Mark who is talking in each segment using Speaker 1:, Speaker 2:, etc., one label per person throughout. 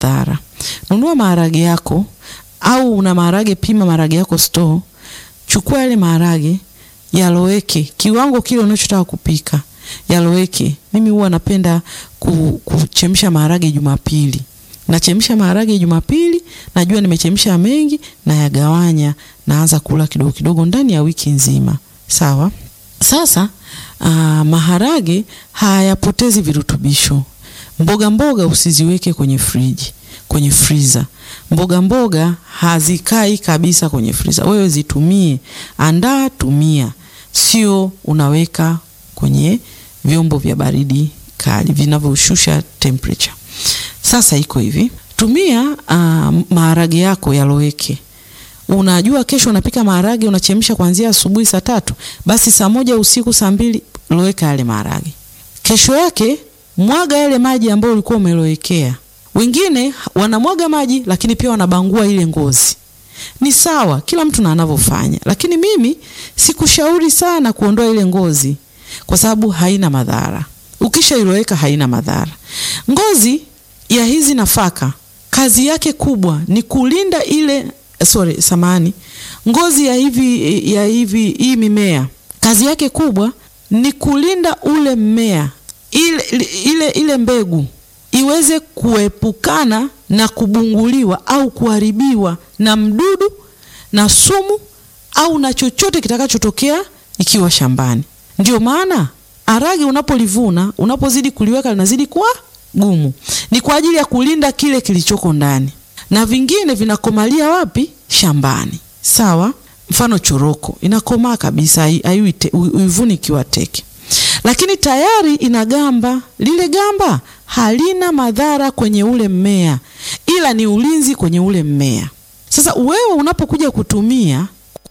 Speaker 1: madhara. Nunua maharage yako au una maharage, pima maharage yako store, chukua yale maharage yaloweke kiwango kile unachotaka kupika, yaloweke. Mimi huwa napenda ku, kuchemsha maharage Jumapili. Nachemsha maharage Jumapili, najua nimechemsha mengi, na yagawanya, naanza kula kidogo kidogo ndani ya wiki nzima. Sawa. Sasa aa, maharage hayapotezi virutubisho. Mboga mboga usiziweke kwenye friji, kwenye freezer. Mboga mboga hazikai kabisa kwenye freezer. Wewe zitumie, andaa, tumia, sio unaweka kwenye vyombo vya baridi kali vinavyoshusha temperature. Sasa iko hivi, tumia uh, maharage yako yaloweke. Unajua kesho unapika maharage, unachemsha kuanzia asubuhi saa tatu, basi saa moja usiku, saa mbili loweka yale maharage. Kesho yake mwaga yale maji ambayo ulikuwa umelowekea. Wengine wanamwaga maji, lakini pia wanabangua ile ngozi. Ni sawa, kila mtu na anavyofanya, lakini mimi sikushauri sana kuondoa ile ngozi kwa sababu haina madhara. Ukishailoweka haina madhara. Ngozi ya hizi nafaka kazi yake kubwa ni kulinda ile sorry, samani. Ngozi ya hivi ya hivi hii mimea kazi yake kubwa ni kulinda ule mmea ile, ile, ile mbegu iweze kuepukana na kubunguliwa au kuharibiwa na mdudu na sumu au na chochote kitakachotokea ikiwa shambani. Ndio maana harage unapolivuna, unapozidi kuliweka linazidi kuwa gumu. Ni kwa ajili ya kulinda kile kilichoko ndani, na vingine vinakomalia wapi? Shambani. Sawa. Mfano choroko inakomaa kabisa, uivuni ikiwa teke, lakini tayari ina gamba. Lile gamba halina madhara kwenye ule mmea, ila ni ulinzi kwenye ule mmea. Sasa wewe unapokuja kutumia,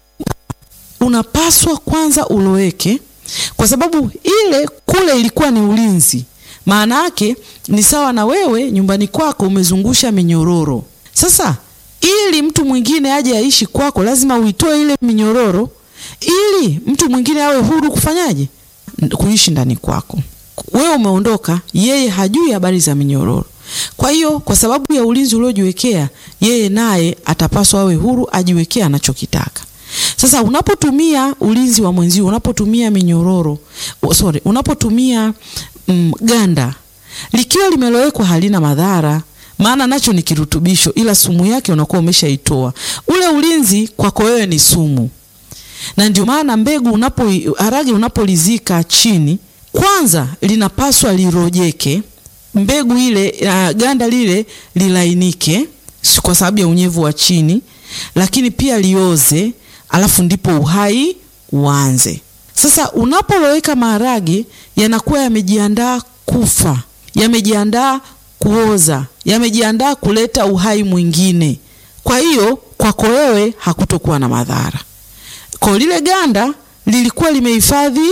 Speaker 1: unapaswa kwanza uloweke, kwa sababu ile kule ilikuwa ni ulinzi. Maana yake ni sawa na wewe nyumbani kwako umezungusha minyororo. Sasa ili mtu mwingine aje aishi kwako, lazima uitoe ile minyororo, ili mtu mwingine awe huru kufanyaje, kuishi ndani kwako. Wewe umeondoka, yeye hajui habari za minyororo. Kwa hiyo kwa sababu ya ulinzi uliojiwekea, yeye naye atapaswa awe huru ajiwekea anachokitaka. Sasa unapotumia ulinzi wa mwenzio, unapotumia minyororo, sorry, unapotumia mm, ganda likiwa limelowekwa halina madhara, maana nacho ni kirutubisho, ila sumu yake unakuwa umeshaitoa. Ule ulinzi kwako wewe ni sumu, na ndio maana mbegu unapo harage unapolizika chini, kwanza linapaswa lirojeke, mbegu ile uh, ganda lile lilainike kwa sababu ya unyevu wa chini, lakini pia lioze, alafu ndipo uhai uanze. Sasa unapoloweka maharage yanakuwa yamejiandaa kufa, yamejiandaa kuoza, yamejiandaa kuleta uhai mwingine. Kwa hiyo kwako wewe hakutokuwa na madhara. Kwa lile ganda lilikuwa limehifadhi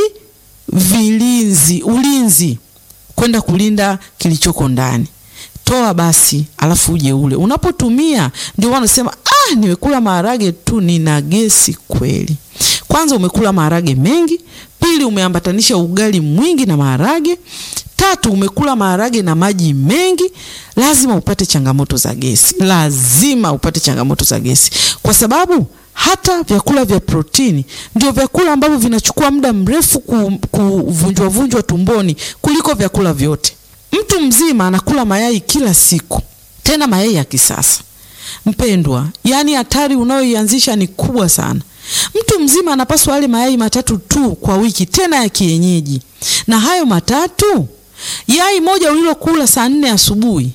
Speaker 1: vilinzi, ulinzi kwenda kulinda kilichoko ndani. Toa basi, alafu uje ule. Unapotumia ndio wanasema ah, nimekula maharage tu nina gesi kweli. Kwanza umekula maharage mengi, pili umeambatanisha ugali mwingi na maharage, tatu umekula maharage na maji mengi, lazima upate changamoto za gesi, lazima upate changamoto za gesi, kwa sababu hata vyakula vya protini ndio vyakula ambavyo vinachukua muda mrefu kuvunjwa vunjwa tumboni kuliko vyakula vyote. Mtu mzima anakula mayai kila siku, tena mayai ya kisasa. Mpendwa, yaani hatari unayoianzisha ni kubwa sana. Mtu mzima anapaswa ale mayai matatu tu kwa wiki, tena ya kienyeji. Na hayo matatu, yai moja ulilokula saa nne asubuhi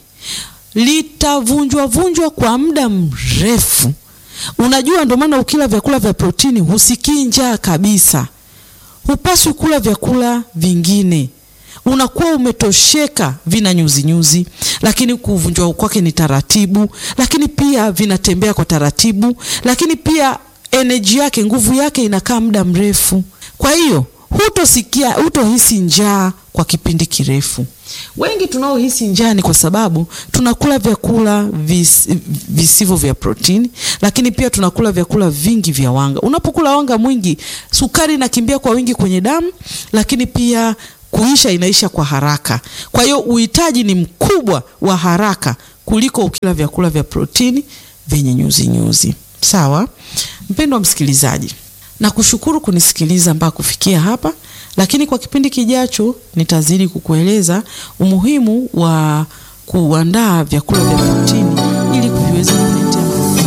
Speaker 1: litavunjwa vunjwa kwa muda mrefu. Unajua, ndio maana ukila vyakula vya protini husikii njaa kabisa. Hupaswi kula vyakula vingine, unakuwa umetosheka. Vina nyuzi nyuzi, lakini kuvunjwa kwake ni taratibu, lakini pia vinatembea kwa taratibu, lakini pia eneji yake, nguvu yake inakaa muda mrefu. Kwa hiyo hutosikia, hutohisi njaa kwa kipindi kirefu. Wengi tunaohisi njaa ni kwa sababu tunakula vyakula vis, visivyo vya protini, lakini pia tunakula vyakula vingi vya wanga. Unapokula wanga mwingi, sukari inakimbia kwa wingi kwenye damu, lakini pia kuisha inaisha kwa haraka. Kwa hiyo uhitaji ni mkubwa wa haraka kuliko ukila vyakula vya protini vyenye nyuzi nyuzi. Sawa, mpendwa msikilizaji, na kushukuru kunisikiliza mpaka kufikia hapa, lakini kwa kipindi kijacho nitazidi kukueleza umuhimu wa kuandaa vyakula vya protini ili viweze kuletea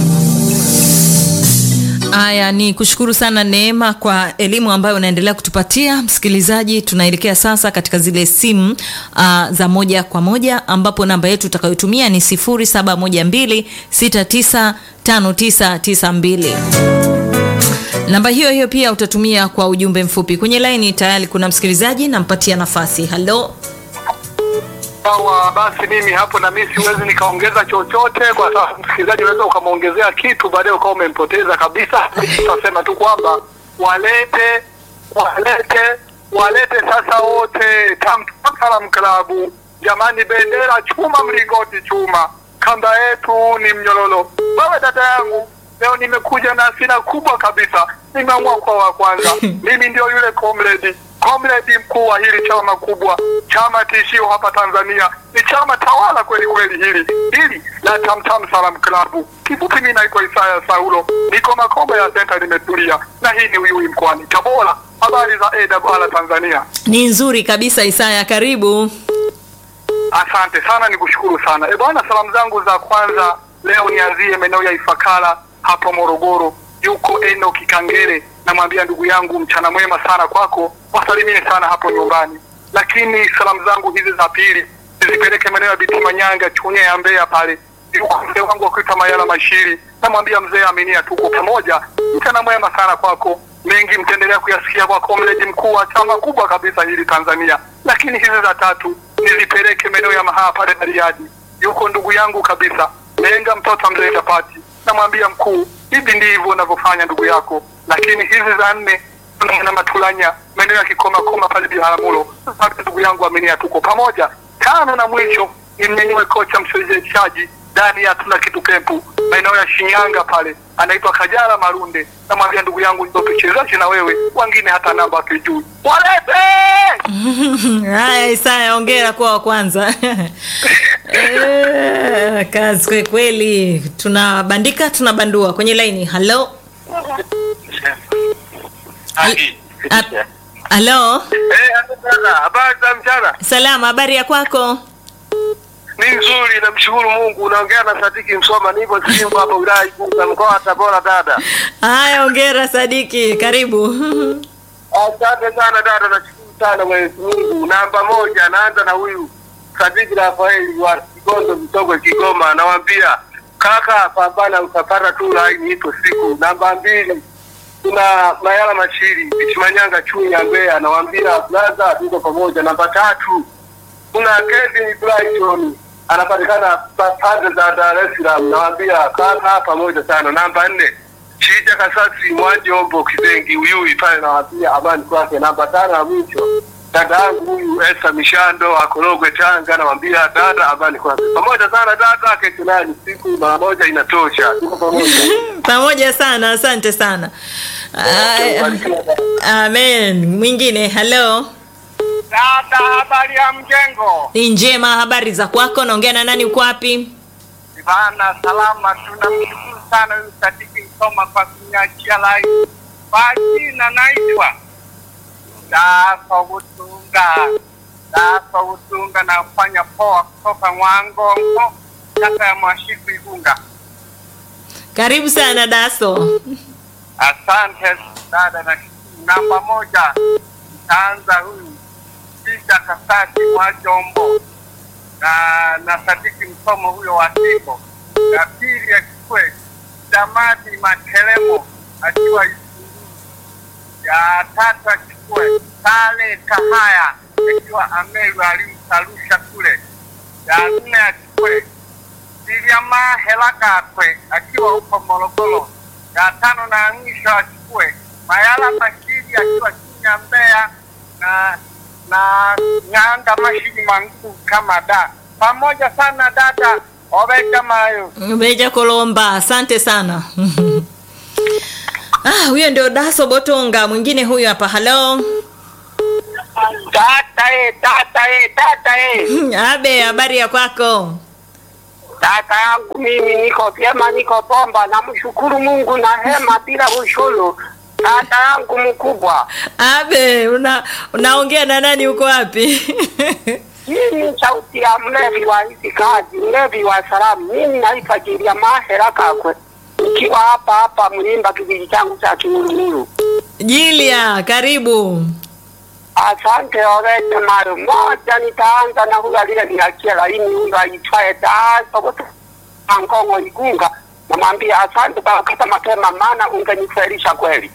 Speaker 2: Haya, ni kushukuru sana Neema kwa elimu ambayo unaendelea kutupatia msikilizaji. Tunaelekea sasa katika zile simu uh, za moja kwa moja ambapo namba yetu utakayotumia ni 0712695992. Namba hiyo hiyo pia utatumia kwa ujumbe mfupi. Kwenye laini tayari kuna msikilizaji, nampatia nafasi. Halo,
Speaker 3: Sawa, basi mimi hapo na mimi siwezi nikaongeza chochote, kwa sababu msikilizaji unaweza ukamwongezea kitu baadaye ukawa umempoteza kabisa. Tutasema tu kwamba walete walete walete sasa wote Tamtam Salam Klabu. Jamani, bendera chuma, mlingoti chuma, kamba yetu ni mnyororo. Wewe dada yangu, leo nimekuja na hasira kubwa kabisa, nimeamua kwa wa kwanza. Mimi ndio yule comrade comrade mkuu wa hili chama kubwa, chama tishio hapa Tanzania, ni chama tawala kweli kweli hili hili la Tamtam Salam Klabu. Kifupi, mimi naitwa Isaya Saulo, niko Makombe ya Center, nimetulia na hii ni Uyui mkoani Tabora. Habari za AWR Tanzania?
Speaker 2: ni nzuri kabisa. Isaya, karibu.
Speaker 3: Asante sana, nikushukuru sana. E bwana, salamu zangu za kwanza leo nianzie maeneo ya Ifakara hapo Morogoro, yuko Eno Kikangere, namwambia ndugu yangu mchana mwema sana kwako, wasalimie sana hapo nyumbani. Lakini salamu zangu hizi za pili nizipeleke maeneo ya Biti Manyanga, Chunya ya Mbeya pale, yuko mzee wangu akuita Mayala Mashiri, namwambia mzee Aminia, tuko pamoja, mchana mwema sana kwako. Mengi mtaendelea kuyasikia kwa komredi mkuu wa chama kubwa kabisa hili Tanzania. Lakini hizi za tatu nizipeleke maeneo ya Mahaa pale Bariadi, yuko ndugu yangu kabisa Lenga mtoto mzee Chapati, namwambia mkuu, hivi ndivyo unavyofanya ndugu yako. Lakini hizi za nne na Matulanya maeneo ya Kikoma Koma pale Biharamulo, ndugu yangu Aminia, tuko pamoja. Tano na mwisho nimnyanyue kocha mshereheshaji ndani ya tuna kitu kempu maeneo ya Shinyanga pale, anaitwa Kajala Marunde, namwambia ndugu yangu, ndio tuchezaji na wewe, wengine hata namba hatujui, walete
Speaker 2: Haya, Isaya, ongera kwa wa kwanza. Eh, kazi kwe kweli, tunabandika tunabandua kwenye laini. Halo, A- halo,
Speaker 3: Eh, dada, habari za mchana?
Speaker 2: salama, habari ya kwako?
Speaker 3: Ni nzuri, namshukuru Mungu. Unaongea na Sadiki Msoma, nipo Simba hapa wilaya Igunga, mkoa wa Tabora. Dada,
Speaker 2: Haya, ongera Sadiki, karibu.
Speaker 3: asante sana dada, nashukuru sana Mwenyezi Mungu. Namba moja, naanza na huyu Sadiki Rafaeli wa Kigondo, Mtogwe, Kigoma. Anawambia kaka, pambana, utapata tu laini, ipo siku. Namba mbili, kuna Mayala Mashiri Ichimanyanga, Chunya, Mbeya. Anawambia blaza, tuko pamoja. Namba tatu, kuna Kevin Brighton anapatikana pa- pande za Dar es Salaam, nawaambia kaka pamoja sana. Namba nne Shija Kasasi Mwajombo Kizengi Uyui pale, nawaambia amani kwake. Namba tano na mwisho dada yangu huyu Esta Mishando Akorogwe Tanga, namwambia dada amani kwake. Pamoja sana dada, kesho naye ni siku mara moja inatosha. Tuko pamoja.
Speaker 2: Pamoja sana, asante sana. Aya,
Speaker 3: Barikiwa dada.
Speaker 2: Amen. Mwingine, halo.
Speaker 3: Dada, habari ya mjengo?
Speaker 2: Ni njema, habari za kwako? Naongea na nani? Uko wapi?
Speaker 3: Bana salama, tunamshukuru sana huyu Sadiki Msoma kwa kunyachia lai. Kwa jina naitwa Dafa Butunga, Dafa Butunga, nafanya poa kutoka Mwangongo, kata ya Mwashiku, Igunga.
Speaker 2: Karibu sana Daso.
Speaker 3: Asante dada, na namba moja nitaanza huyu Kisha Kasati wa Jombo na na Sadiki Msomo huyo wa Simbo. Ya pili achukue Damadi Makelemo akiwa Isunguru. Ya tatu achukue Sale Kahaya akiwa Ameru alimsarusha kule. Ya nne achukue Siliama Helakatwe akiwa huko Morogoro. Ya tano na mwisho achukue Mayala Mashiri akiwa chini ya Mbeya na na Ng'anga Mashiri Mangu kama da pamoja sana dada obe kama hayo
Speaker 2: Beja Kolomba, asante sana. Ah, huyo ndio Daso Botonga. Mwingine huyo hapa. Halo.
Speaker 3: tata e tata e tata e
Speaker 2: Abe, habari ya kwako?
Speaker 4: Kaka yangu mimi niko vyema, niko bomba, namshukuru Mungu na hema bila ushuru. Kaka yangu mkubwa,
Speaker 2: Abe, una unaongea na nani uko wapi?
Speaker 4: hii ni sauti ya mlevi wa hizi kazi, mlevi wa salamu. Mimi naitwa Jilia Mahera Kakwe, nikiwa hapa hapa Mlimba, kijiji changu cha Kimurumuru.
Speaker 2: Jilia, karibu.
Speaker 4: Asante Orete Mayo. Moja, nitaanza na huyu aliyeniachia laini, huyu aitwaye Daso Angongo Igunga. Namwambia asante kwa kata mapema, maana ungenifelisha kweli.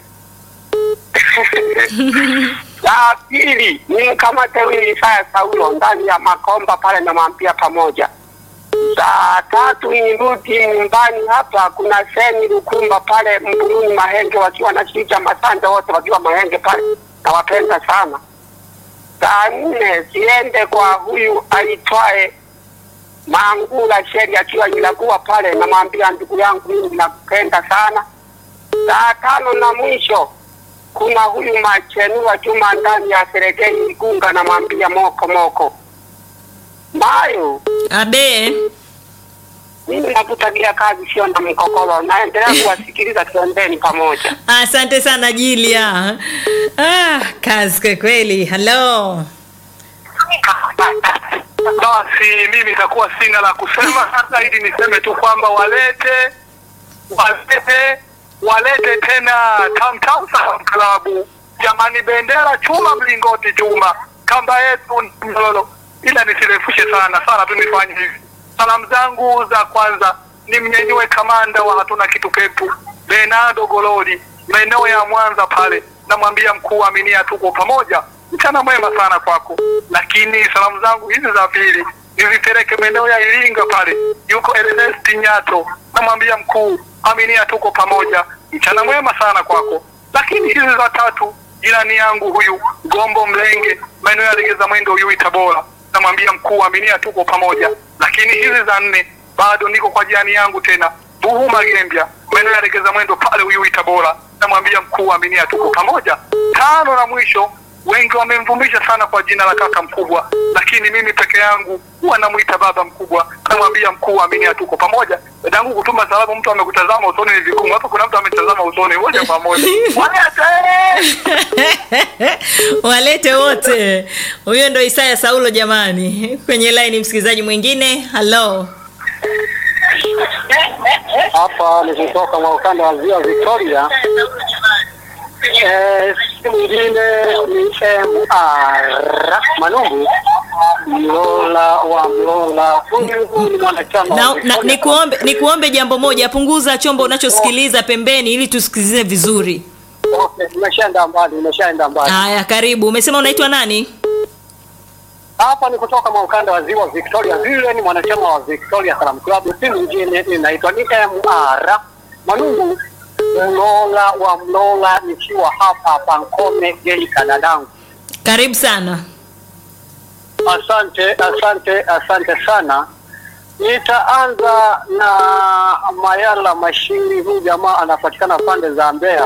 Speaker 4: La pili ni mkamate huyu Isaya Saulo ndani ya Makomba pale, namwambia pamoja. Saa tatu nirudi nyumbani hapa, kuna seni Lukumba pale Mbuluni Mahenge, wakiwa na Shija Masanja, wote wakiwa Mahenge pale, nawapenda sana. Saa nne siende kwa huyu aitwaye Mangula Sheri akiwa Ilagua pale, namwambia ndugu yangu, mimi nakupenda sana. Saa tano na mwisho kuna huyu Machenua Juma ndani ya Serengeti Igunga, namwambia moko moko Mayo.
Speaker 2: Abe,
Speaker 4: Mimi nakutakia kazi sio na mkokoro, naendelea kuwasikiliza, tuendeni pamoja.
Speaker 2: asante sana Jilia. Ah, kazi kwa kweli. Hello.
Speaker 3: Basi mimi itakuwa sina la kusema sasa, ili niseme tu kwamba walete walete walete tena Tamtam Salam Klabu, jamani, bendera chuma, mlingoti chuma, kamba yetu ni mlolo. Ila nisirefushe sana sana tu, nifanye hivi. Salamu zangu za kwanza ni mnyenyue kamanda wa hatuna kitu pepu Leonardo Gololi, maeneo ya Mwanza pale, namwambia mkuu, aminia, tuko pamoja mchana mwema sana kwako. Lakini salamu zangu hizi za pili nizipeleke maeneo ya Iringa pale, yuko Ernest Nyato, namwambia mkuu, aminia, tuko pamoja, mchana mwema sana kwako. Lakini hizi za tatu, jirani yangu huyu Gombo Mlenge, maeneo ya Legeza Mwendo, huyu Tabora, namwambia mkuu, aminia, tuko pamoja. Lakini hizi za nne bado niko kwa jirani yangu tena Buhu Magembya, maeneo ya Legeza Mwendo pale, huyu Tabora, namwambia mkuu, aminia, tuko pamoja. Tano na mwisho wengi wamemvumisha sana kwa jina la kaka mkubwa, lakini mimi peke yangu huwa namwita baba mkubwa. Namwambia mkuu, aminia, tuko pamoja. Dadangu, kutuma salamu, mtu amekutazama usoni ni vigumu. Hapa kuna mtu ametazama usoni, moja kwa moja.
Speaker 2: Walete wote. Huyo ndo Isaya Saulo jamani. Kwenye line msikilizaji mwingine. Hello.
Speaker 4: Hapa ni kutoka mwa ukanda wa ziwa Victoria. Eh, si mwingine ni MR Manungu Mlola wa Mlola. Huyu ni mwanachama
Speaker 2: Na,
Speaker 4: wa
Speaker 2: na,
Speaker 4: Victoria.
Speaker 2: nikuombe nikuombe jambo moja, punguza chombo unachosikiliza pembeni ili tusikilize vizuri.
Speaker 4: Okay, nimeshaenda mbali, nimeshaenda mbali.
Speaker 2: Haya, karibu. Umesema unaitwa nani?
Speaker 4: Hapa ni kutoka mwa ukanda wa ziwa Victoria. Vile ni mwanachama wa Victoria Salam Club, si mwingine inaitwa ni MR Manungu Mlola wa Mlola, nikiwa hapa Pankome Geita, dadangu.
Speaker 2: Karibu sana.
Speaker 4: Asante, asante, asante sana. Nitaanza na Mayala Mashiri. Huyu jamaa anapatikana pande za Mbeya.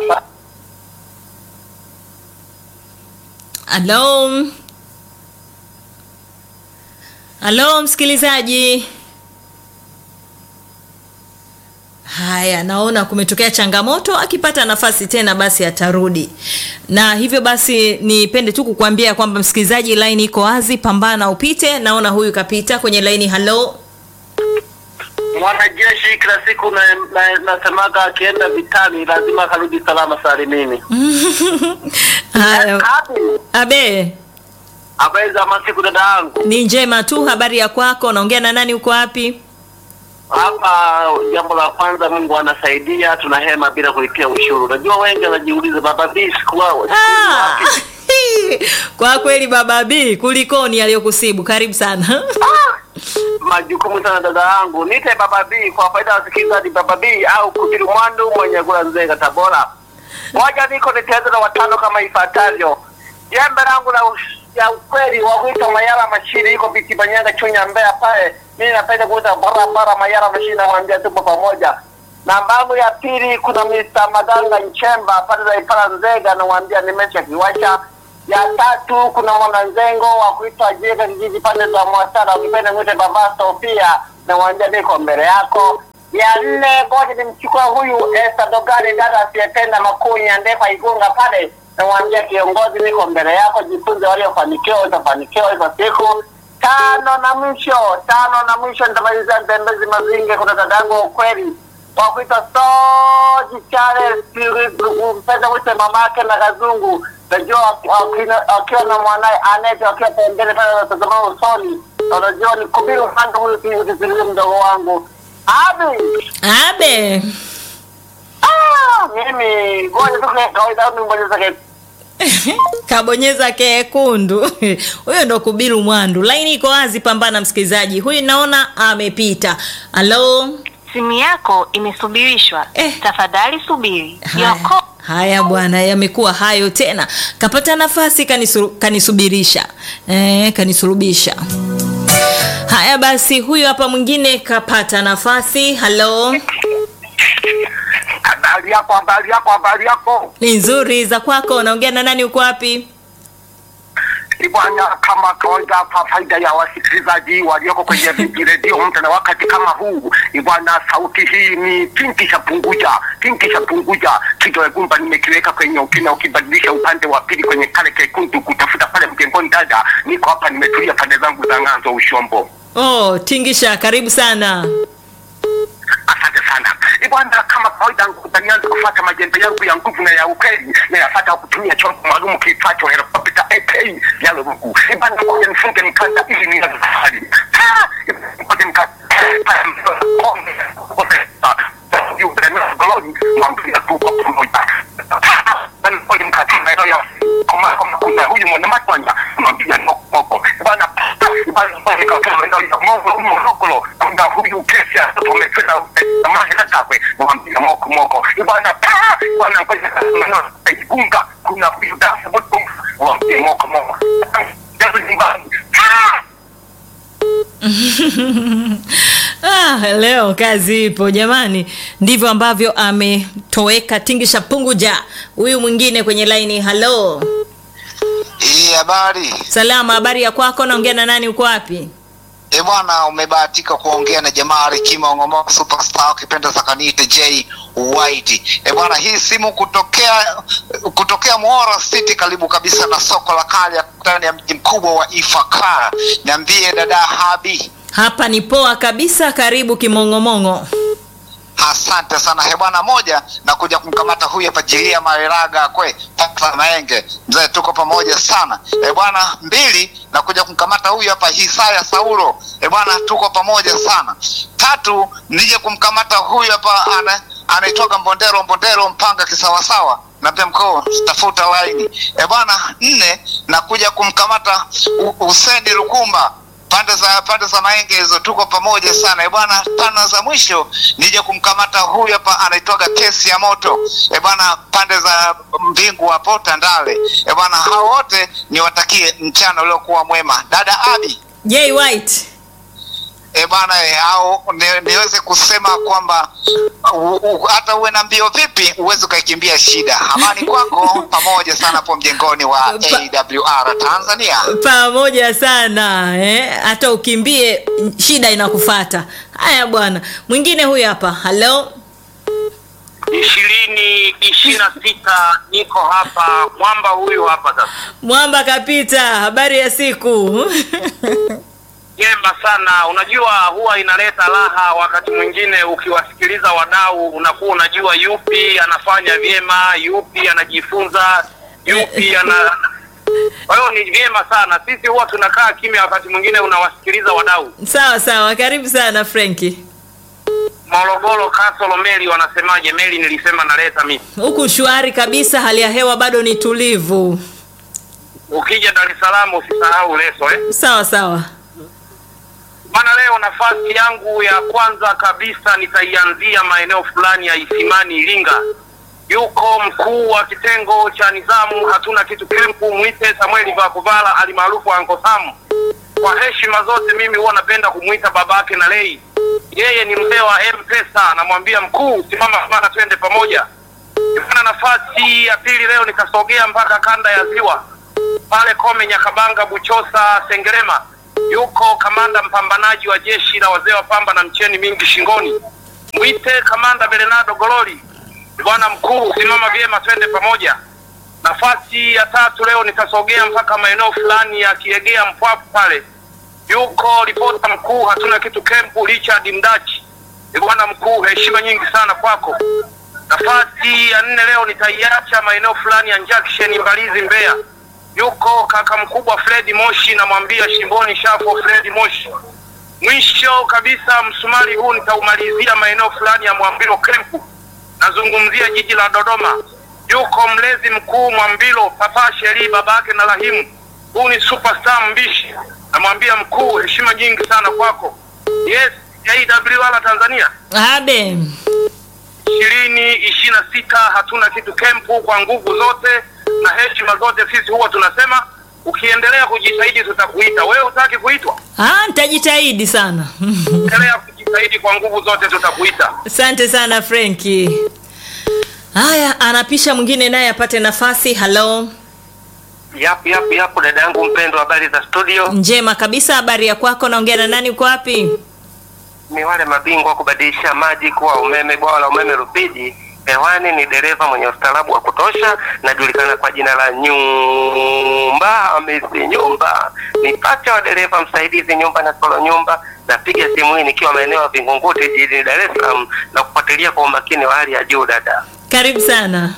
Speaker 2: Hello. Hello msikilizaji. Haya, naona kumetokea changamoto. Akipata nafasi tena, basi atarudi. Na hivyo basi, nipende tu kukuambia kwamba msikilizaji, line iko wazi, pambana upite. Naona huyu kapita kwenye line. Hello.
Speaker 5: Mwanajeshi kila siku na- na- nasemaga akienda vitani lazima akarudi salama salimini.
Speaker 2: Haya,
Speaker 5: Hapi
Speaker 2: Abe,
Speaker 5: habari za masiku dada yangu,
Speaker 2: ni njema tu. Habari ya kwako? Naongea na nani? Uko wapi?
Speaker 5: hapa jambo la kwanza, Mungu anasaidia, tuna hema bila kulipia ushuru. Najua wengi wanajiuliza baba B siku wao siku hizi
Speaker 2: Ah,
Speaker 5: wapi?
Speaker 2: kwa kweli baba B, kulikoni aliyokusibu? Karibu sana.
Speaker 5: majukumu sana dada yangu, nite baba B kwa faida ya wasikilizaji, baba B au kubiru mwandu mwenye kula Nzega Tabora. Moja niko niteza na watano kama ifuatavyo. Jembe langu la us- ya ukweli wa kuita Mayara Mashiri iko biti Banyanga Chunya Mbeya pale. Mimi napenda kuita barabara Mayara Mashiri na mwambia tupo pamoja. Namba yangu ya pili kuna Mr. Madanga Nchemba pale za Ipala Nzega na mwambia nimesha kiwasha. Ya tatu kuna mwananzengo wa kuitwa Jega kijiji pande za Mwasara ukipenda mwite Baba Sofia namwambia niko mbele yako. Ya nne, ngoja nimchukua huyu Esther Dogari, dada asiyependa makunya ndefa Igunga pale, namwambia kiongozi, niko mbele yako, jifunze, waliofanikiwa utafanikiwa hizo siku. Tano na mwisho, tano na mwisho, nitamalizia Ntembezi Mazinge, kuna dadangu wa ukweli wa kuitwa Soji Charles, mpenda wite mamake na Kazungu, najua wakina- wakiwa na mwanaye Anete wakiwa pembeni pale wanatazama usoni, na unajua ni kubiri upande huyu kisikilize mdogo wangu Abi.
Speaker 2: abe
Speaker 5: Ah, mimi ngoja tu kwa kawaida au nimbonyeza ke
Speaker 2: kabonyeza kekundu huyo ndo kubiru mwandu laini iko wazi pambana msikilizaji huyu naona amepita halo
Speaker 6: Simu yako imesubirishwa.
Speaker 2: Eh.
Speaker 6: Tafadhali subiri.
Speaker 2: haya,
Speaker 6: Your call
Speaker 2: haya bwana yamekuwa hayo tena kapata nafasi kanisu, kanisubirisha eh, kanisurubisha haya basi huyu hapa mwingine kapata nafasi halo
Speaker 3: Habari yako, habari yako, habari yako.
Speaker 2: ni nzuri za kwako unaongea na nani uko wapi
Speaker 3: Ni bwana, kama kawaida, kwa faida ya wasikilizaji walioko kwenye viji redio muda na wakati kama huu, ni bwana, sauti hii ni kinki cha punguja, kinki cha punguja. Kidole gumba nimekiweka kwenye ukina, ukibadilisha upande wa pili kwenye kale kekundu kutafuta pale mjengoni. Dada, niko hapa, nimetulia pande zangu za ng'anzo ushombo.
Speaker 2: oh tingisha karibu sana
Speaker 3: Asante sana Eh, bwana, kama kawaida utanianza kufuata majembe yangu ya nguvu na ya ukweli na yafuata kutumia chombo maalum kiitwacho helikopta AK ya Lugu. Eh, bwana, ngoja nifunge mkanda ili nianze safari. Ah, eh, ngoja nika- mwambia tu kwa pamoja. Ah, bwana, ngoja nikati maeneo ya kama kama kuna huyu mwanamatwanya mwambia noko moko. Eh, bwana, eh, bwana, ngoja nikatoa maeneo ya Mongo, Morogoro, kuna huyu kesi ya mtoto umefela maji na takwe mwambia moko moko bwana pa bwana ngoja maneno igunga kuna huyu dafa moto mwambia moko moko jazo nyumbani Ah!
Speaker 2: ah, leo kazi ipo jamani ndivyo ambavyo ametoweka tingisha punguja huyu mwingine kwenye laini halo
Speaker 7: Hii habari
Speaker 2: salama habari ya kwako naongea na nani uko wapi
Speaker 7: e bwana, umebahatika kuongea na jamaa Rikima Ongoma superstar ukipenda zakaniite J White. E bwana, hii simu kutokea kutokea Muhora City karibu kabisa na soko la kale ndani ya mji mkubwa wa Ifakara. Niambie dada Habi.
Speaker 2: hapa ni poa kabisa karibu kimong'omong'o
Speaker 7: Asante sana he bwana, moja na kuja kumkamata huyu hapa Jiria Mareraga kwe pata maenge mzee, tuko pamoja sana e bwana. Mbili na kuja kumkamata huyu hapa Hisaya Saulo e bwana, tuko pamoja sana. Tatu nije kumkamata huyu hapa ana anaitoka Mbondero Mbondero Mpanga kisawasawa na pia mkoo tafuta laini e bwana. Nne na kuja kumkamata U- Huseni Lukumba pande za pande za maenge hizo tuko pamoja sana e bwana. Tano za mwisho nije kumkamata huyu hapa anaitoka kesi ya moto e bwana, pande za mbingu hapo Tandale e bwana. Hao wote niwatakie mchana uliokuwa mwema. Dada Abi
Speaker 2: j white
Speaker 7: e bwana e, au ni, niweze kusema kwamba u- u- hata uwe na mbio vipi uweze ukaikimbia shida. Amani kwako pamoja sana hapo mjengoni wa
Speaker 2: Pa-
Speaker 7: AWR Tanzania.
Speaker 2: pamoja sana eh? hata ukimbie shida inakufata haya bwana mwingine huyu hapa halo
Speaker 5: ishirini ishirini na sita niko hapa mwamba huyu hapa sasa
Speaker 2: mwamba kapita habari ya siku
Speaker 5: jema sana unajua huwa inaleta raha wakati mwingine ukiwasikiliza wadau unakuwa unajua yupi anafanya vyema yupi anajifunza yupi ana kwa hiyo ni vyema sana sisi huwa tunakaa kimya wakati mwingine unawasikiliza wadau
Speaker 2: sawa sawa karibu sana frenki
Speaker 5: morogoro kasolo meli wanasemaje meli nilisema naleta mimi
Speaker 2: huku shwari kabisa hali ya hewa bado ni tulivu
Speaker 5: ukija dar es salaam usisahau leso eh?
Speaker 2: sawa sawa
Speaker 5: Bana, leo nafasi yangu ya kwanza kabisa nitaianzia maeneo fulani ya Isimani, Iringa. Yuko mkuu wa kitengo cha nizamu hatuna kitu kempu, mwite Samueli Vakuvala alimaarufu Anko Sam. Kwa heshima zote, mimi huwa napenda kumwita babake na lei. Yeye ni mzee wa M-Pesa, namwambia mkuu, simama sana, twende pamoja. Bana, nafasi ya pili leo nikasogea mpaka kanda ya Ziwa pale Kome, Nyakabanga, Buchosa, Sengerema
Speaker 3: yuko kamanda mpambanaji wa jeshi la wazee wa pamba na mcheni mingi shingoni, mwite kamanda Belenado Gololi. Bwana mkuu, simama vyema, twende pamoja. Nafasi ya tatu leo nitasogea mpaka maeneo fulani ya Kiegea Mpwapu pale, yuko ripota mkuu hatuna kitu kempu Richard Mdachi. Bwana mkuu, heshima nyingi sana kwako. Nafasi ya nne leo nitaiacha maeneo fulani ya Junction Mbalizi Mbeya, yuko kaka mkubwa Fredi Moshi, namwambia shimboni shafo Fredi Moshi. Mwisho kabisa msumari huu nitaumalizia maeneo fulani ya Mwambilo Kempu, nazungumzia jiji la Dodoma, yuko mlezi mkuu Mwambilo Papa Sheri babake na Rahimu. Huu ni superstar mbishi, namwambia mkuu, heshima nyingi sana kwako. Yes, AWR Tanzania
Speaker 2: abe
Speaker 3: ishirini ishirini na sita hatuna kitu kempu kwa nguvu zote na heshima zote. Sisi huwa tunasema ukiendelea kujitahidi tutakuita. Wewe hutaki kuitwa,
Speaker 2: Ah, nitajitahidi sana
Speaker 3: endelea kujitahidi kwa nguvu zote, tutakuita.
Speaker 2: asante sana frenki haya anapisha mwingine naye apate nafasi halo
Speaker 5: Yapu yapu yapu, dada yangu mpendwa, habari za studio?
Speaker 2: njema kabisa habari ya kwako naongea na nani uko wapi
Speaker 5: Ni wale mabingwa wa kubadilisha maji kuwa umeme, bwawa la umeme Rufiji. Hewani ni dereva mwenye ustaarabu wa kutosha, najulikana kwa jina la Nyumba Hamisi Nyumba. Ni pacha wa dereva msaidizi nyumba na solo nyumba. Napiga simu hii nikiwa maeneo ya Vingunguti jijini Dar es Salaam na kufuatilia kwa umakini wa hali ya juu dada.
Speaker 2: karibu sana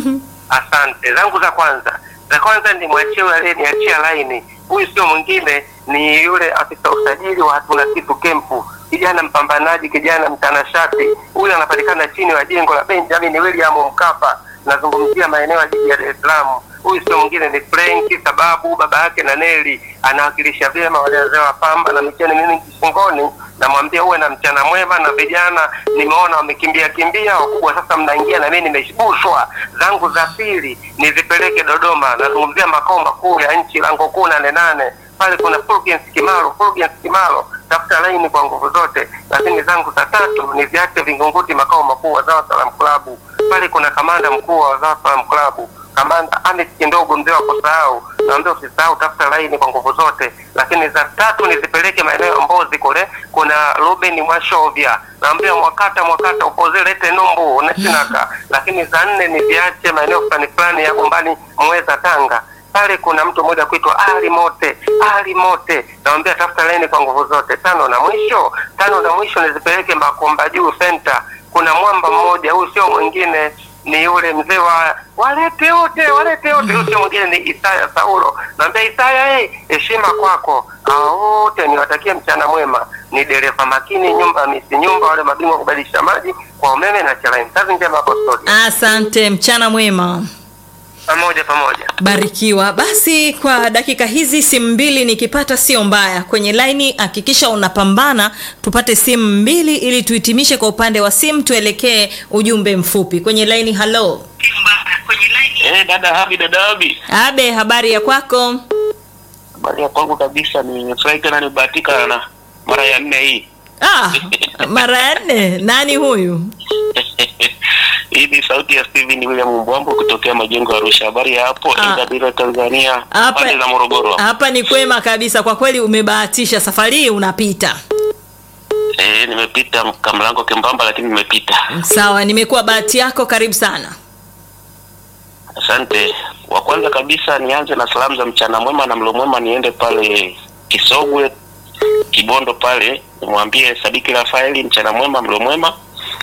Speaker 5: Asante. Zangu za kwanza, za kwanza ni mwachie yule aliyeniachia laini. Huyu sio mwingine, ni yule afisa usajili wa hatuna kitu kempu, kijana mpambanaji, kijana mtanashati. Huyu anapatikana chini ya jengo la Benjamin William Mkapa, nazungumzia maeneo ya jiji la Dar es Salaam. Huyu sio mwingine ni Frenki, sababu baba yake na Neli anawakilisha vyema wale wazee wa pamba na micheni mingi shingoni. Namwambia uwe na mchana mwema, na vijana nimeona wamekimbia kimbia, wakubwa sasa mnaingia, na mimi nimeshibushwa. Zangu za pili nizipeleke Dodoma, nazungumzia makao makuu ya nchi, lango kuu nane nane pale kuna Fulgence Kimalo, Fulgence Kimalo, tafuta laini kwa nguvu zote. Lakini zangu za tatu niziache Vingunguti, makao makuu wa Zawa Salam Klabu, pale kuna kamanda mkuu wa Zawa Salam Klabu kamanda Amis Kindogo, mzee wa kusahau, naambia usisahau, tafuta laini kwa nguvu zote. Lakini za tatu nizipeleke maeneo ya Mbozi kule, kuna Ruben Mwashovya, naambia mwakata mwakata upoze lete numbu nasinaka. Lakini za nne niziache maeneo fulani fulani ya Gombani Mweza Tanga pale kuna mtu mmoja kuitwa Ali Mote, Ali Mote, namwambia tafuta laini kwa nguvu zote. Tano na mwisho, tano na mwisho nizipeleke Makomba Juu Center. Kuna mwamba mmoja, huyu sio mwingine ni yule mzee wa walete wote, walete wote, huyu sio mwingine ni Isaya Saulo. Naambia Isaya, hey, heshima kwako. Hao wote niwatakie mchana mwema. Ni dereva makini, nyumba misi nyumba, wale mabingwa kubadilisha maji kwa umeme na chalaini. Kazi njema hapo studio,
Speaker 2: asante mchana mwema
Speaker 5: pamoja pamoja.
Speaker 2: barikiwa basi kwa dakika hizi simu mbili nikipata sio mbaya kwenye laini hakikisha unapambana tupate simu mbili ili tuhitimishe kwa upande wa simu tuelekee ujumbe mfupi kwenye laini halo
Speaker 5: Eh, dada Habi, dada Habi.
Speaker 2: abe habari ya kwako
Speaker 5: Habari ya kwangu kabisa, nimefurahi tena nimebahatika na mara ya nne hii.
Speaker 2: ah, mara ya nne nani huyu
Speaker 5: hii ni sauti ya Steven William Mbwambo kutokea majengo ya Arusha. Habari ya hapo
Speaker 2: Ah.
Speaker 5: Ingabire, Tanzania,
Speaker 2: hapa
Speaker 5: pande za Morogoro.
Speaker 2: hapa ni kwema kabisa kwa kweli umebahatisha safari hii unapita
Speaker 5: Eh, nimepita kamlango kembamba, lakini nimepita.
Speaker 2: sawa nimekuwa bahati yako karibu sana
Speaker 5: Asante. Wa kwanza kabisa nianze na salamu za mchana mwema na mlo mwema, niende pale Kisogwe Kibondo pale, nimwambie Sadiki Rafaeli mchana mwema, mlo mwema.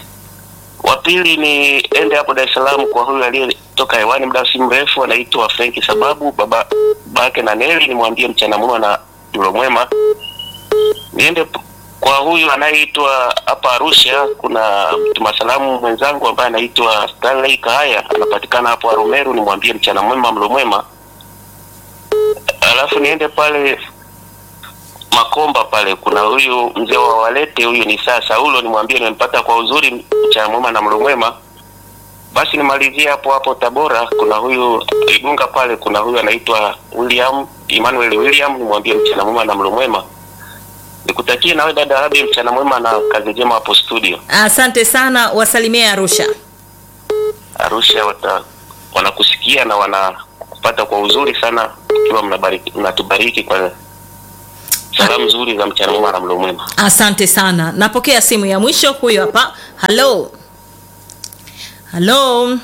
Speaker 5: Wa pili ni ende hapo Dar es Salaam kwa huyu aliyetoka hewani muda si mrefu, anaitwa Frenki sababu baba babake na Neli, nimwambie mchana mwema na mlo mwema. Niende p- kwa huyu anayeitwa hapa Arusha, kuna mtuma salamu mwenzangu ambaye anaitwa Stanley Kahaya, anapatikana hapo Arumeru, nimwambie mchana mwema, mlo mwema. Alafu niende pale Makomba pale, kuna huyu mzee wa Walete, huyu ni saa Saulo, nimwambie nimempata kwa uzuri, mchana mwema na mlo mwema. Basi nimalizie hapo hapo Tabora, kuna huyu Igunga pale, kuna huyu anaitwa William Emmanuel William, nimwambie mchana mwema na mlo mwema. Nikutakie nawe dada Habi mchana mwema na kazi njema hapo studio.
Speaker 2: asante sana wasalimie arusha
Speaker 5: Arusha wata, wanakusikia na wanakupata kwa uzuri sana, ikiwa mnabariki mnatubariki kwa
Speaker 8: Salamu nzuri za mchana mwema na mlo mwema.
Speaker 2: asante sana napokea simu ya mwisho huyo hapa halo halo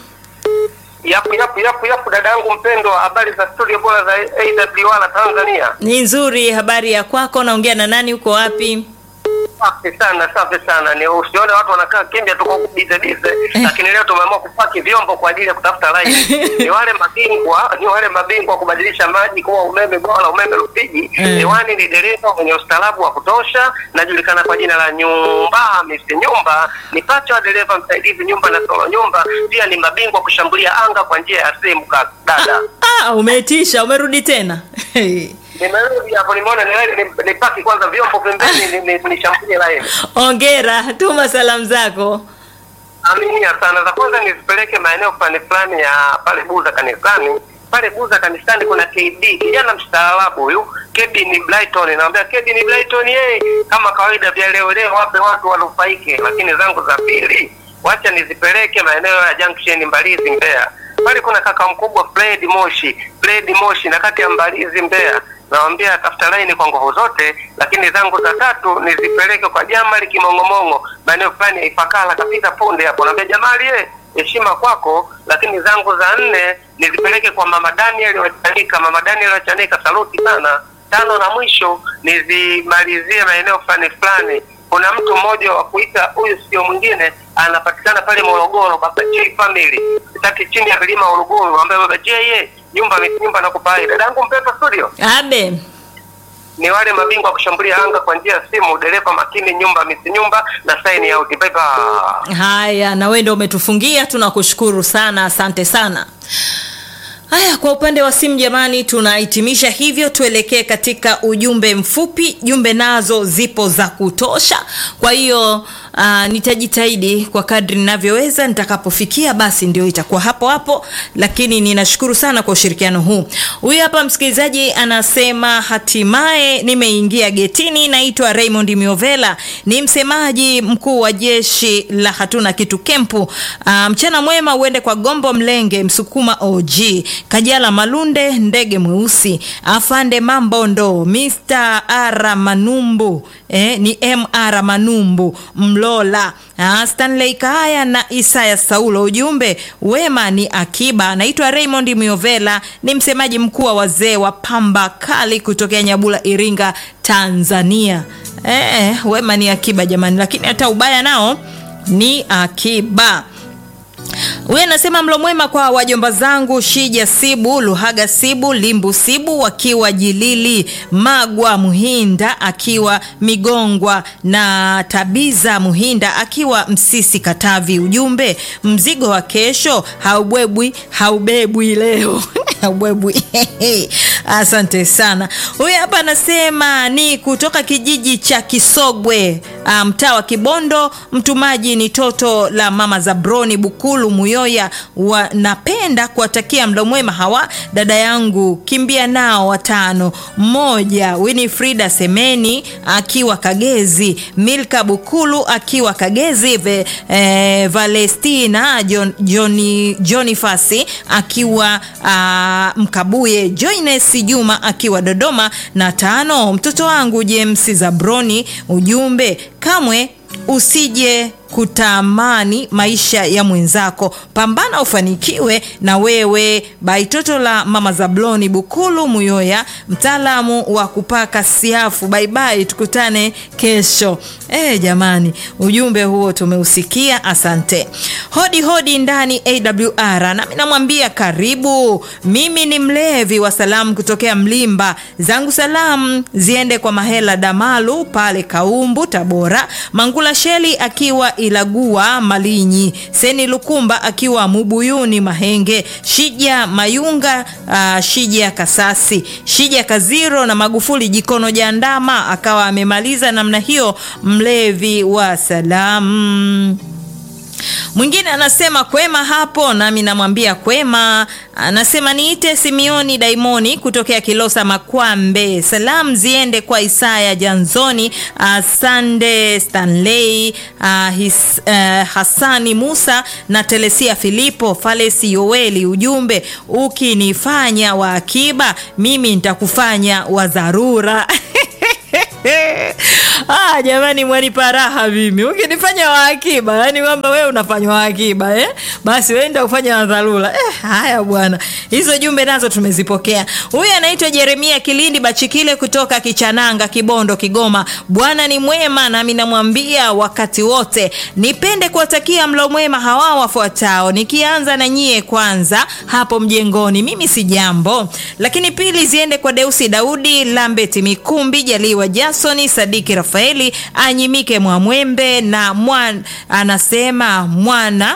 Speaker 5: Yapu yapu yapu yapu, dada yangu mpendwa, habari za studio bora za AWR Tanzania.
Speaker 2: ni nzuri habari ya kwako naongea na nani uko wapi
Speaker 5: Safi sana, safi sana. Ni usione watu wanakaa kimya tu kwa kubize bize, lakini leo tumeamua kupaki vyombo kwa ajili ya kutafuta line. Ni wale mabingwa, ni wale mabingwa kubadilisha maji kuwa umeme bora, umeme Rufiji. Hewani ni dereva mwenye ustaarabu wa kutosha, najulikana kwa jina la Nyumba Mr. Nyumba. Ni pacha wa dereva msaidizi nyumba na solo nyumba, pia ni mabingwa kushambulia anga kwa njia ya simu ka dada.
Speaker 2: ah, umetisha umerudi tena
Speaker 5: Nimerudi hapo, nimeona ni- ni- nipaki kwanza vyombo pembeni, ni- ni- nishambulie line.
Speaker 2: ongera tuma salamu zako
Speaker 5: Aminia sana. Za kwanza nizipeleke maeneo fulani fulani ya pale Buza kanisani. Pale Buza kanisani kuna KD, kijana mstaarabu huyu. KD ni Brighton, naambia KD ni Brighton yeye, kama kawaida vya leo leo wape watu wanufaike, lakini zangu za pili wacha nizipeleke maeneo ya Junction Mbalizi Mbeya. Pale kuna kaka mkubwa Fred Moshi, Fred Moshi na kati ya Mbalizi Mbeya nawambia tafuta laini kwa nguvu zote, lakini zangu za tatu nizipeleke kwa Jamali Kimong'omong'o, maeneo fulani ya Ifakala kapita punde hapo. Naambia Jamali, ye heshima kwako, lakini zangu za nne nizipeleke kwa mama Daniel Wachanika. Mama Daniel Wachanika, saluti sana. Tano na mwisho nizimalizie maeneo fulani fulani. Kuna mtu mmoja wa kuita huyu sio mwingine, anapatikana pale Morogoro, Baba J Family, tati chini ya milima Morogoro, ambaye Baba J ye nyumba nyumba nakupa hai. Dadangu mpendwa studio
Speaker 2: abe
Speaker 5: ni wale mabingwa wa kushambulia anga kwa njia ya simu, dereva makini, nyumba misi nyumba na sign out. Bye bye.
Speaker 2: haya na wewe ndio umetufungia tunakushukuru sana asante sana haya kwa upande wa simu jamani tunahitimisha hivyo tuelekee katika ujumbe mfupi jumbe nazo zipo za kutosha kwa hiyo uh, nitajitahidi kwa kadri ninavyoweza nitakapofikia basi ndio itakuwa hapo hapo lakini ninashukuru sana kwa ushirikiano huu huyu hapa msikilizaji anasema hatimaye nimeingia getini naitwa raymond miovela ni msemaji mkuu wa jeshi la hatuna kitu kempu uh, mchana mwema uende kwa gombo mlenge msukuma og kajala malunde ndege mweusi afande mambondo mr ara manumbu eh, ni mr manumbu mlola ah, stanley kaaya na isaya saulo ujumbe wema ni akiba naitwa raymond miovela ni msemaji mkuu wa wazee wa pamba kali kutokea nyabula iringa tanzania eh, wema ni akiba jamani lakini hata ubaya nao ni akiba huyu anasema mlo mwema kwa wajomba zangu shija sibu luhaga sibu limbu sibu wakiwa jilili magwa muhinda akiwa migongwa na tabiza muhinda akiwa msisi katavi ujumbe mzigo wa kesho haubebwi haubebwi leo haubebwi asante sana huyu hapa anasema ni kutoka kijiji cha kisogwe ah, mtaa wa kibondo mtumaji ni toto la mama zabroni bukulu muyoya wa, napenda kuwatakia mlo mwema hawa dada yangu kimbia nao watano mmoja winifrida semeni akiwa kagezi milka bukulu akiwa kagezi ve, eh, valestina John, Johnny, jonifasi akiwa uh, mkabuye joines juma akiwa dodoma na tano mtoto wangu james zabroni ujumbe kamwe usije kutamani maisha ya mwenzako pambana ufanikiwe na wewe baitoto la mama zabloni bukulu muyoya mtaalamu wa kupaka siafu baibai tukutane kesho e, jamani ujumbe huo tumeusikia asante hodi hodi ndani awr nami namwambia karibu mimi ni mlevi wa salamu kutokea mlimba zangu salamu ziende kwa mahela damalu pale kaumbu tabora mangula sheli akiwa ilagua malinyi seni lukumba akiwa mubuyuni mahenge shija mayunga uh, shija kasasi shija kaziro na magufuli jikono jandama akawa amemaliza namna hiyo mlevi wa salamu mwingine anasema kwema hapo nami namwambia kwema anasema niite simioni daimoni kutokea kilosa makwambe salamu ziende kwa isaya janzoni uh, sande stanley uh, his, uh, hasani musa na telesia filipo falesi yoeli ujumbe ukinifanya wa akiba mimi nitakufanya wa dharura ah, jamani mwanipa raha mimi ukinifanya wa akiba yani kwamba wewe unafanywa wa akiba eh? basi wenda ufanya wa dharura eh, haya bwana hizo jumbe nazo tumezipokea huyu anaitwa jeremia kilindi bachikile kutoka kichananga kibondo kigoma bwana ni mwema nami namwambia wakati wote nipende kuwatakia mlo mwema hawa wafuatao nikianza na nyie kwanza hapo mjengoni mimi si jambo lakini pili ziende kwa deusi daudi lambeti mikumbi jaliwa jasoni sadiki rafaeli anyimike mwamwembe na mwan, anasema mwana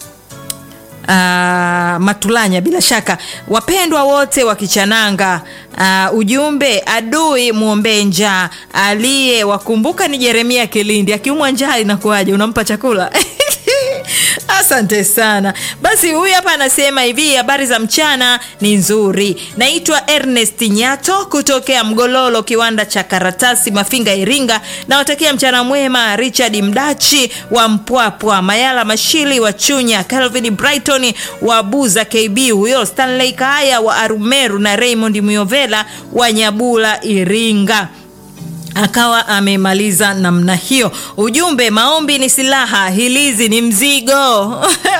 Speaker 2: Uh, matulanya bila shaka wapendwa wote wa kichananga uh, ujumbe adui mwombee njaa aliye wakumbuka ni jeremia kilindi akiumwa njaa inakuwaje unampa chakula asante sana basi huyu hapa anasema hivi habari za mchana ni nzuri naitwa ernest nyato kutokea mgololo kiwanda cha karatasi mafinga iringa nawatakia mchana mwema richard mdachi wa mpwapwa mayala mashili wa chunya calvin brighton wa buza kb huyo stanley kaaya wa arumeru na raymond myovela wa nyabula iringa akawa amemaliza namna hiyo ujumbe maombi ni silaha hilizi ni mzigo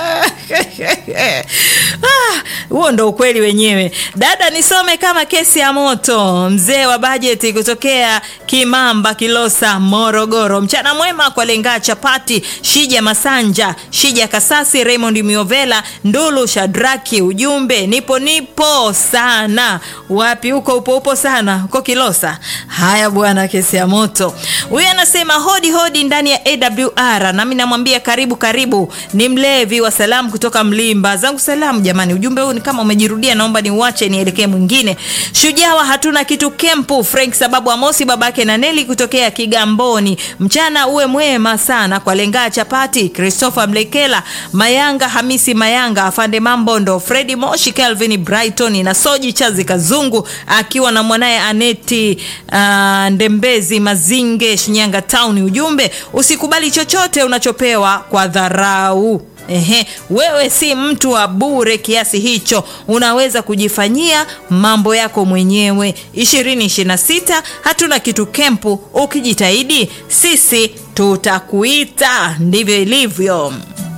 Speaker 2: huo ah, ndo ukweli wenyewe dada nisome kama kesi ya moto mzee wa bajeti kutokea kimamba kilosa morogoro mchana mwema kwa lengaa chapati shija masanja shija kasasi raymond miovela ndulu shadraki ujumbe nipo nipo sana wapi huko upo upo sana huko kilosa haya bwana kesi ya moto huyu anasema hodi hodi ndani ya awr nami namwambia karibu karibu ni mlevi wa salamu kutoka mlimba zangu salamu jamani ujumbe huu ni kama umejirudia naomba niuache nielekee mwingine shujawa hatuna kitu kempu frank sababu amosi babake na neli kutokea kigamboni mchana uwe mwema sana kwa lengaa chapati christopher mlekela mayanga hamisi mayanga afande mambondo fredi moshi calvin brighton na soji chazi kazungu akiwa na mwanaye aneti uh, ndembezi mazinge shinyanga town ujumbe usikubali chochote unachopewa kwa dharau Ehe, wewe si mtu wa bure kiasi hicho unaweza kujifanyia mambo yako mwenyewe 226 hatuna kitu kempu ukijitahidi sisi tutakuita ndivyo ilivyo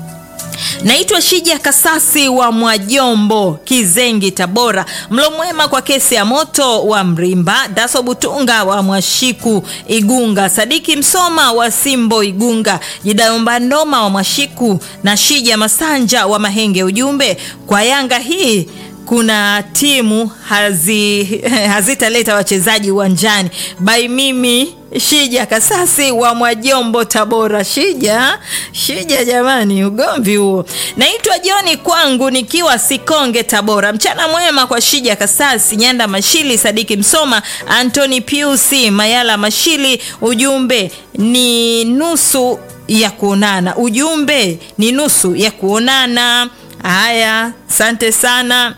Speaker 2: naitwa shija kasasi wa mwajombo kizengi tabora mlo mwema kwa kesi ya moto wa mrimba daso butunga wa mwashiku igunga sadiki msoma wa simbo igunga jidayomba ndoma wa mwashiku na shija masanja wa mahenge ujumbe kwa yanga hii kuna timu hazi, hazitaleta wachezaji uwanjani bai mimi shija kasasi wa mwajombo tabora shija shija jamani ugomvi huo naitwa joni kwangu nikiwa sikonge tabora mchana mwema kwa shija kasasi nyanda mashili sadiki msoma antoni piusi mayala mashili ujumbe ni nusu ya kuonana ujumbe ni nusu ya kuonana haya asante sana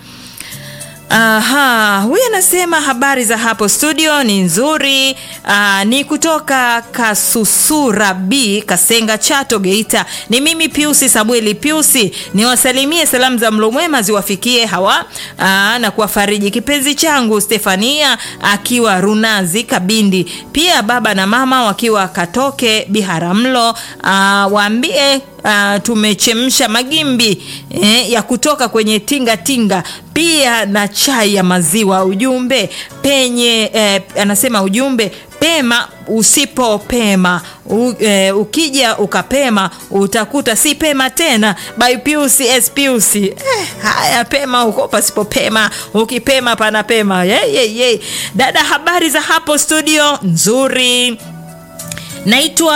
Speaker 2: Aha, huyu anasema habari za hapo studio ni nzuri. Aa, ni kutoka Kasusura B Kasenga Chato Geita. Ni mimi Piusi Samueli Piusi, niwasalimie salamu za mlo mwema ziwafikie hawa aa, na kuwafariji kipenzi changu Stefania akiwa Runazi Kabindi, pia baba na mama wakiwa Katoke Biharamulo. Aa, waambie uh, tumechemsha magimbi eh, ya kutoka kwenye tinga tinga pia na chai ya maziwa ujumbe penye eh, anasema ujumbe pema usipopema U, eh, ukija ukapema utakuta si pema tena by Piusi S Piusi eh, haya pema huko pasipopema ukipema panapema ye, ye, ye. dada habari za hapo studio nzuri naitwa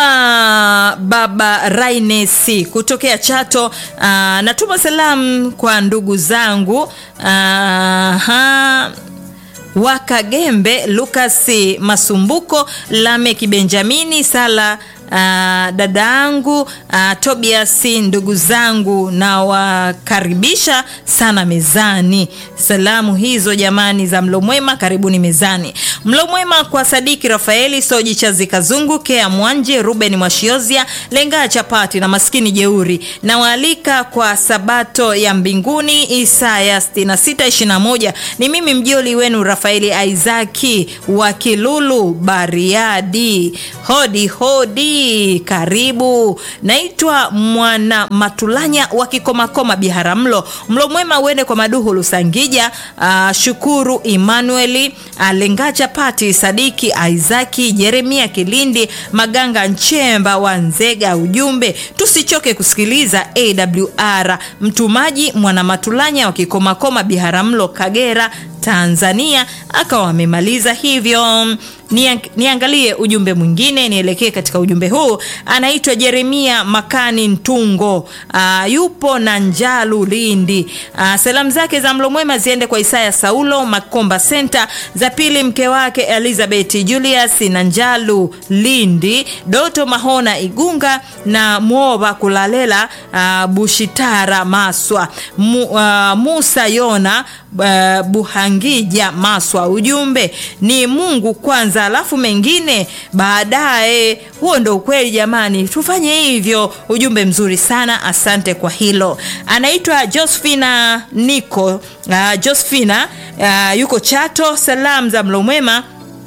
Speaker 2: baba rainesi kutokea chato uh, natuma salamu kwa ndugu zangu uh, wakagembe lukasi masumbuko lameki benjamini sala dada yangu uh, Tobias, ndugu zangu na wakaribisha sana mezani. Salamu hizo jamani za mlo mwema, karibuni mezani. Mlo mwema kwa Sadiki Rafaeli Soji Chazi Kazungu Kea Mwanje Ruben Mwashiozia Lenga Chapati na maskini jeuri na waalika kwa Sabato ya mbinguni Isaya 6621. Ni mimi mjoli wenu Rafaeli Aizaki wa Kilulu Bariadi. Hodi hodi, karibu. Naitwa Mwana Matulanya wa Kikomakoma Biharamulo. Mlo mwema uende kwa Maduhu Lusangija, uh, Shukuru Emmanueli, uh, Lenga Chapati, Sadiki Aizaki, Jeremia Kilindi, Maganga Nchemba wa Nzega. Ujumbe tusichoke kusikiliza AWR. Mtumaji Mwana Matulanya wa Kikomakoma Biharamulo, Kagera Tanzania akawa amemaliza hivyo. Niangalie ujumbe mwingine, nielekee katika ujumbe huu. Anaitwa Jeremia Makani Ntungo, aa, yupo na Njalu Lindi. Aa, salamu zake za mlo mwema ziende kwa Isaya Saulo Makomba Center, za pili mke wake Elizabeth Julius na Njalu Lindi, Doto Mahona Igunga na Mwoba Kulalela aa, Bushitara Maswa Mu, aa, Musa Yona aa, Buhangija Maswa. Ujumbe ni Mungu kwanza alafu mengine baadaye. Huo ndo ukweli jamani, tufanye hivyo. Ujumbe mzuri sana, asante kwa hilo. Anaitwa Josephina Niko uh, Josephina uh, yuko Chato. Salamu za mlo mwema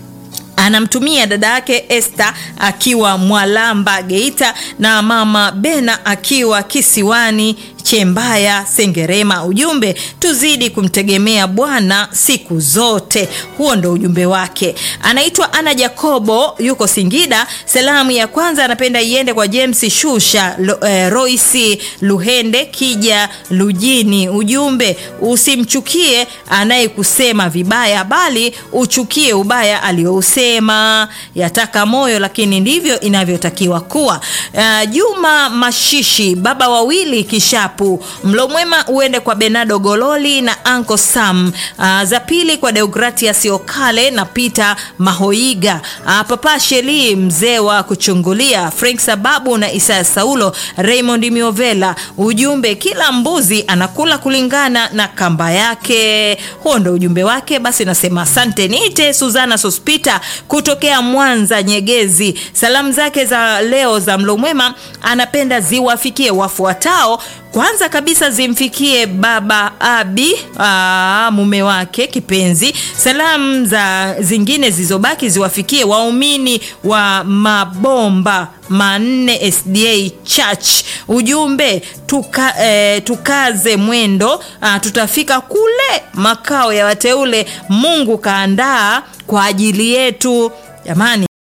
Speaker 2: anamtumia dada yake Esther akiwa Mwalamba Geita, na mama Bena akiwa kisiwani Chembaya Sengerema. Ujumbe tuzidi kumtegemea Bwana siku zote. Huo ndo ujumbe wake. Anaitwa Ana Jacobo yuko Singida. Salamu ya kwanza anapenda iende kwa James Shusha Lo, eh, Royce Luhende Kija Lujini. Ujumbe usimchukie anayekusema vibaya, bali uchukie ubaya aliousema. Yataka moyo, lakini ndivyo inavyotakiwa kuwa. Uh, Juma Mashishi baba wawili kisha Mlo mwema uende kwa Benado Gololi na Anko Sam. Uh, za pili kwa Deogratias Okale na Peter Mahoiga. Uh, Papa Sheli mzee wa kuchungulia, Frank Sababu na Isaya Saulo, Raymond Miovela. Ujumbe kila mbuzi anakula kulingana na kamba yake. Huo ndo ujumbe wake. Basi nasema asante. Niite Suzana Sospita kutokea Mwanza Nyegezi. Salamu zake za leo za mlo mwema anapenda ziwafikie wafuatao kwanza kabisa zimfikie baba Abi aa, mume wake kipenzi. Salamu za zingine zilizobaki ziwafikie waumini wa mabomba manne SDA Church. Ujumbe tuka, eh, tukaze mwendo aa, tutafika kule makao ya wateule Mungu kaandaa kwa ajili yetu jamani.